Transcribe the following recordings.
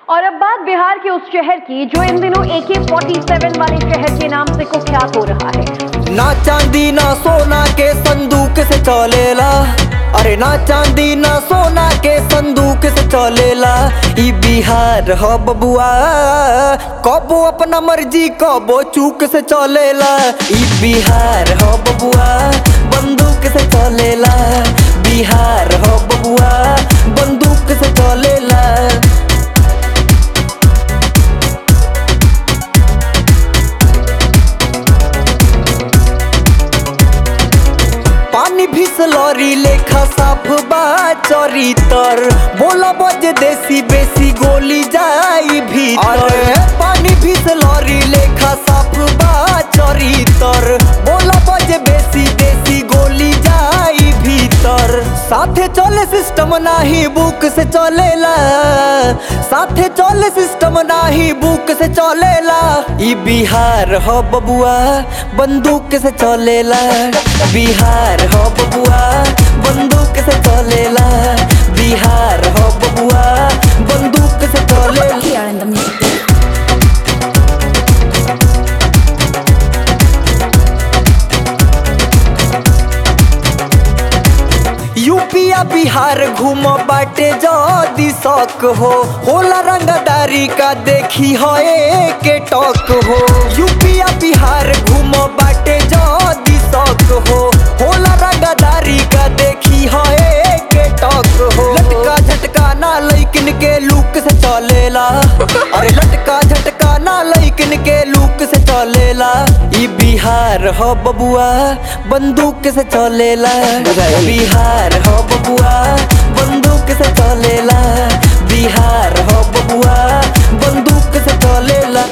और अब बात बिहार के उस शहर की जो इन दिनों ए के वाले शहर के नाम से कुख्यात हो रहा है ना चांदी ना सोना के संदूक से चलेला अरे ना चांदी ना सोना के संदूक से चलेला ई बिहार ह बबुआ कबो अपना मर्जी कबो चूक से चलेला ई बिहार ह बबुआ बंदूक से चलेला बिहार ह बबुआ बंदूक से चलेला पानी फिसलरी लेखा साफ बा चरितर बोला बज देसी बेसी गोली जाई भीतर पानी फिसलरी लेखा साफ बा चरितर बोला बज बेसी देसी गोली जाई भीतर साथे चले सिस्टम नाही बुक से चलेला साथे चले सिस्टम नाही बुक से चलेला ई बिहार ह बबुआ बंदूक से चलेला बिहार ह बबुआ बंदूक से चलेला बिहार ह बबुआ बंदूक से चलेला Here in the music. यूपिया बिहार घूम बाटे जदी शौक हो होला रंगदारी का देखी हो के टॉक हो यूपिया बिहार घूम बाटे जदी शौक हो होला रंगदारी का देखी हो के टॉक हो लटका झटका ना लैकिन के लुक से चलेला अरे लटका झटका ना लैकिन के लुक से चलेला ई बिहार ह बबुआ बंदूक से चलेला बिहार ह बबुआ बंदूक से चलेला बिहार ह बबुआ बंदूक से चलेला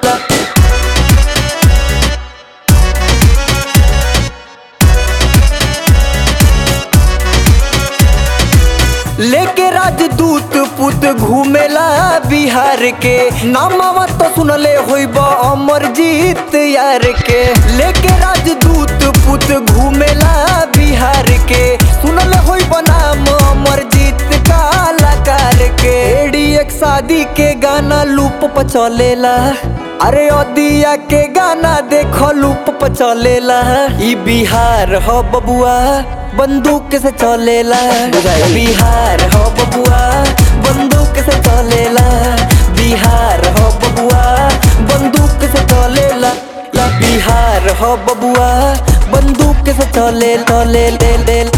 लेके राजदूत पुत घूमेला बिहार के नामावा तो सुनले होइब अमरजीत यार के लेके राजदूत पुत घूमेला बिहार के सुनले होइब नाम अमरजीत कलाकार के एडी एक शादी के गाना लूप पर चलेला अरे अदिया के गाना देखो लूप पर चलेला ई बिहार ह बबुआ बंदूक से चलेला बिहार हो बबुआ बंदूक से चलेला बिहार हो बबुआ बंदूक से चलेला ला बिहार हो बबुआ बंदूक से चले चले ले ले